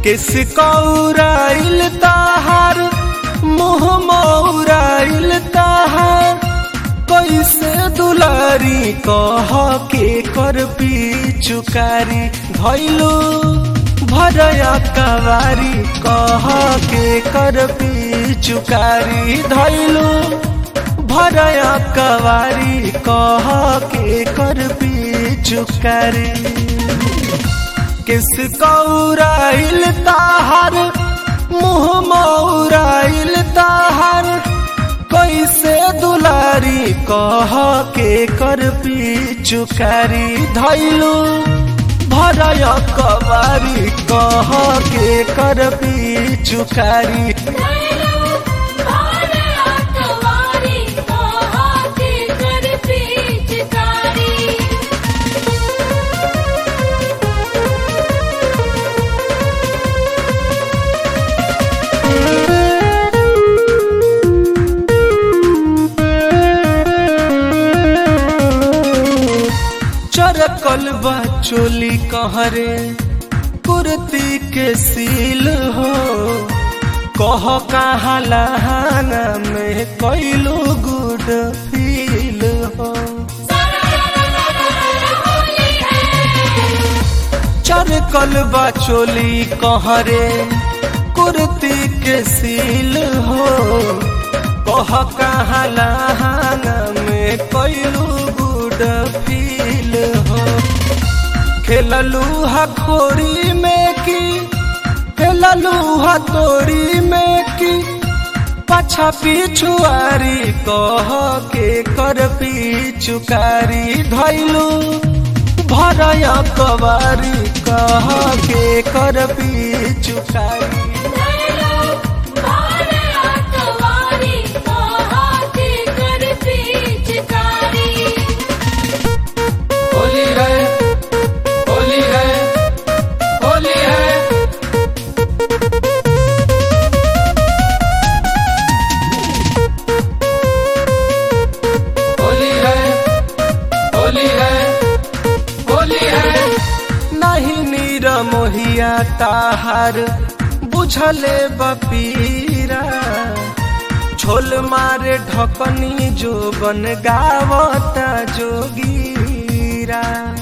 किस कौराइल ताहार मुँह मौराइल ताहार कैसे दुलारी कह के कर चुकारी धैलू भरया कवारी कह के कर चुकारी धैलू भरया कवारी कह के कर चुकारी किस कौराइल ताहार मुँह मौराइल ताहार कैसे दुलारी कह के कर चुकारी धैलू भरय कवारी कह के कर चुकारी चरकल बा चोली कहरे कुर्ती के सील हो कह कहा लहाना में कैलो गुड फील हो चरकल बा चोली कहरे कुर्ती के सील हो कह कहा लहाना में कैलो गुड फील हो खेललू खोरी में की खेललू तोरी में की पछा पिछुआरी कह के कर चुकारी धैलू भरय कवारी कह के कर चुकारी होली है होली है होली है होली है होली है होली है नहीं नीर मोहिया ताहार बुझले बपीरा छोल मारे ढकनी जो बन गावता जोगीरा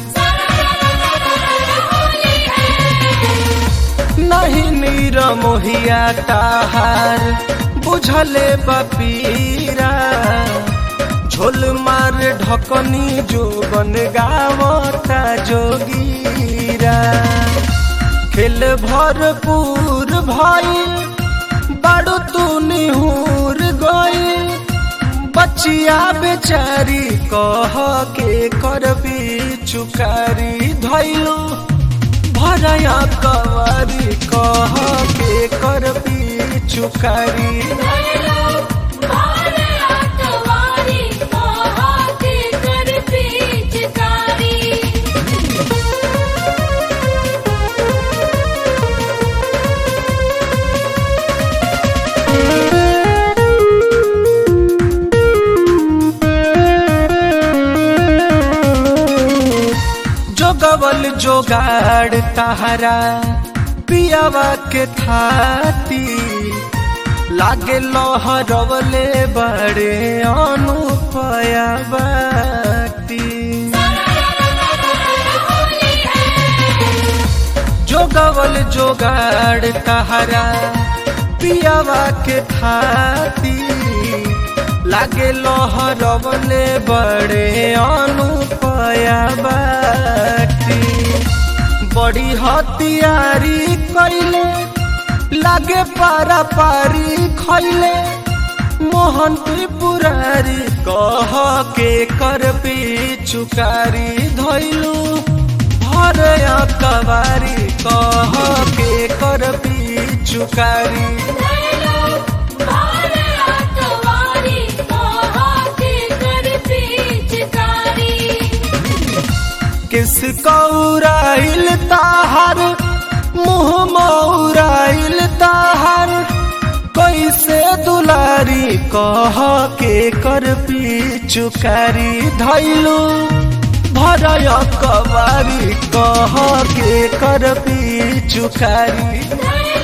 नहीं नीर मोहिया ताहार बुझले बपीरा झोल मार ढकनी जो बन गावता जोगीरा खेल भरपूर भाई बड़ो तू निहूर गई बचिया बेचारी कह के कर चुकारी धैलू भरया कवारी कह के कर चुकारी जोगवल जोगाड़ तहरा पियावा के थाती लागे लहरवले बड़े अनुपया बाटी जोगवल जोगाड़ तहरा पियावा के थाती लागे लहरवले बड़े अनुपया बाटी बड़ी हथियारी कैले लागे पारा पारी खैले मोहन त्रिपुरारी कह के कर चुकारी धैलू भरया कवारी कह के कर चुकारी किस कौराइल ताहार मुँह मौराइल ताहार कैसे दुलारी कह के कर चुकारी धैलू भरय कवारी कह के कर पी चुकारी